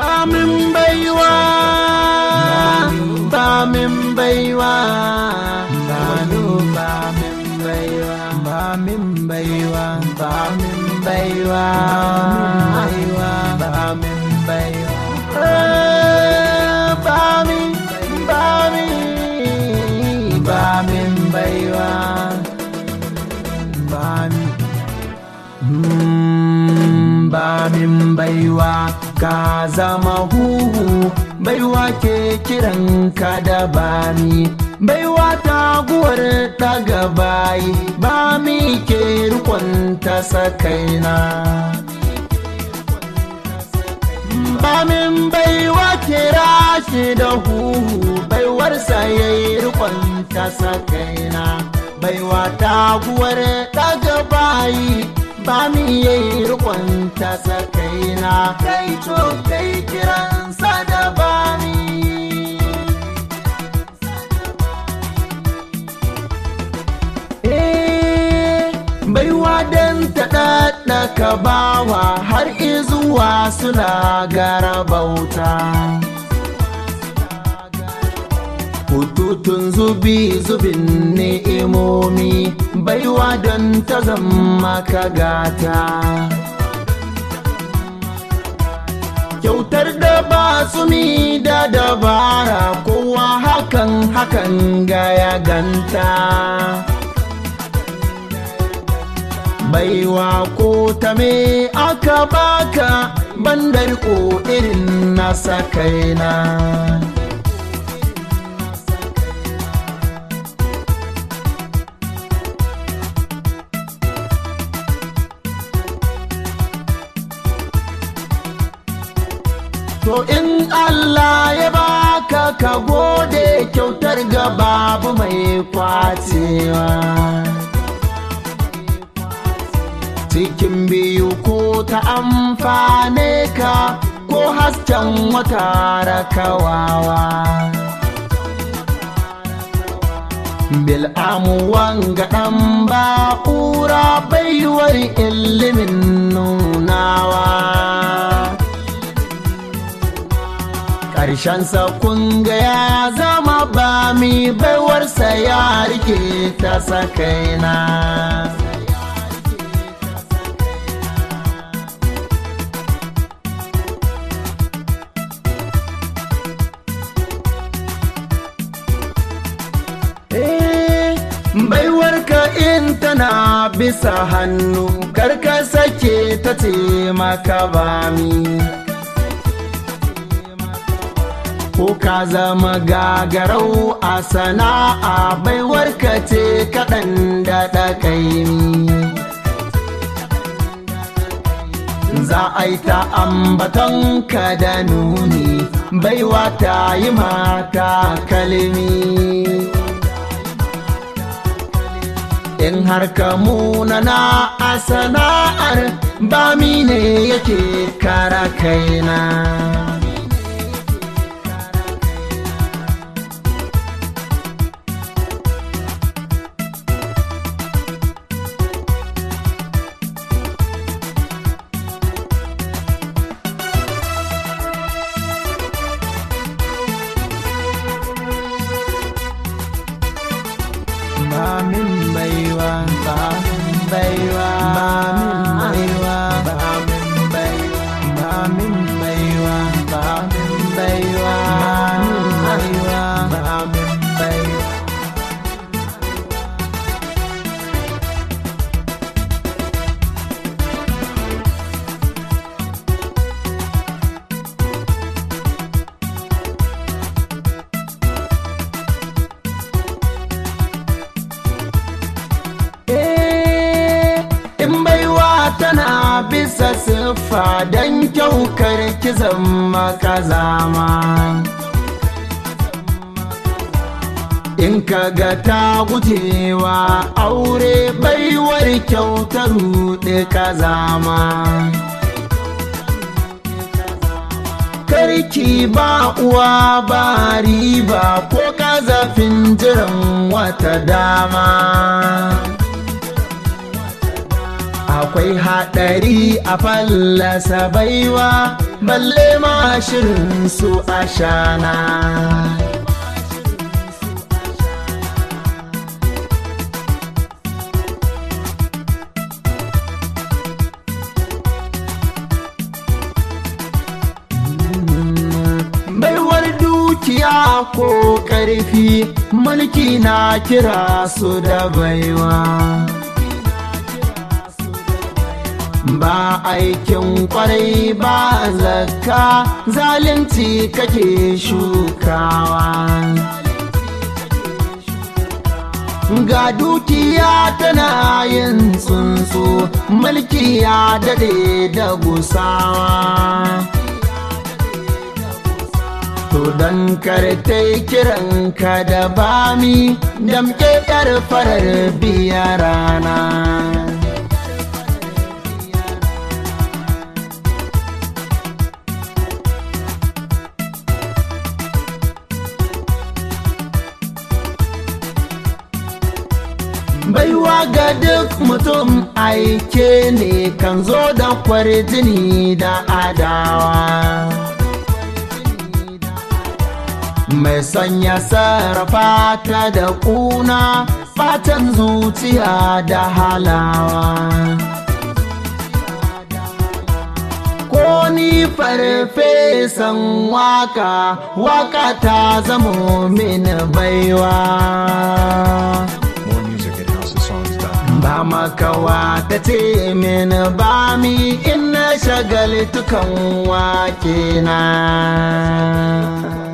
ba min baiwa ba min baiwa ba ba min baiwa ba min baiwa ba min baiwa ba min baiwa ba min ba min ba min baiwa ba min ba min baiwa ka zama huhu baiwa ke kiran ka da bani baiwa taguwar daga bayi ba mi ke rikon ta sakaina ba min baiwa kira shi da huhu baiwarsa ya yi rikon ta sakaina baiwa taguwar daga bayi ba mi ya yi rikon ta sakaina kai to kai kiransa da bani baiwa don ta ɗaɗɗaka bawa har izuwa suna gara bauta hututun zubi zubin ni'imomi baiwa don ta zama ka gata kyautar da ba mi da dabara kowa hakan hakan ga ya ganta baiwa ko ta me aka baka bandar ko irin nasa kaina To in Allah ya baka ka gode kyautar ga babu mai kwacewa. cikin biyu ko ta amfane ka ko hasken wata rakawawa bil'amu wanga ɗan ba'ura baiwar ilimin nunawa ƙarshensa kunga ya zama ba mi baiwarsa ya rike ta sakaina baiwarka in tana bisa hannu karka sake ta ce maka bami ko ka zama gagarau a sana'a baiwarka ce kaɗan da ɗakaimi za a yi ta ambaton ka da nuni baiwa ta yi mata kalmi in har ka munana a sana'ar ba ne yake kara kaina ba min baiwa ba min baiwa ba min baiwa ba min baiwa ba min baiwa ba min baiwa ba min baiwa in baiwa tana bisa siffa don kyaukar kizan makazama in ka ga ta gujewa aure baiwar kyautar ruɗe kazama karki ba uwa ba riba ko kazafin jiran wata dama akwai haɗari a fallasa baiwa balle ma shirin su ashana baiwar dukiya ko ƙarfi mulki na kira su da baiwa ba aikin kwarai ba zakka zalunci kake shukawa ga dukiya tana yin tsuntsu mulki ya dade da gusawa To don kartai kiranka da bami damke yar farar biya rana. Baiwa ga duk mutum aike ne kan zo da kwarjini da adawa. mai sanya sarrafa ta da kuna fatan zuciya da halawa ko ni farfesan waka waka ta zamo min baiwa More music at housesongs.com. ba makawa ta ce min ba mi ina shagaltukan wake na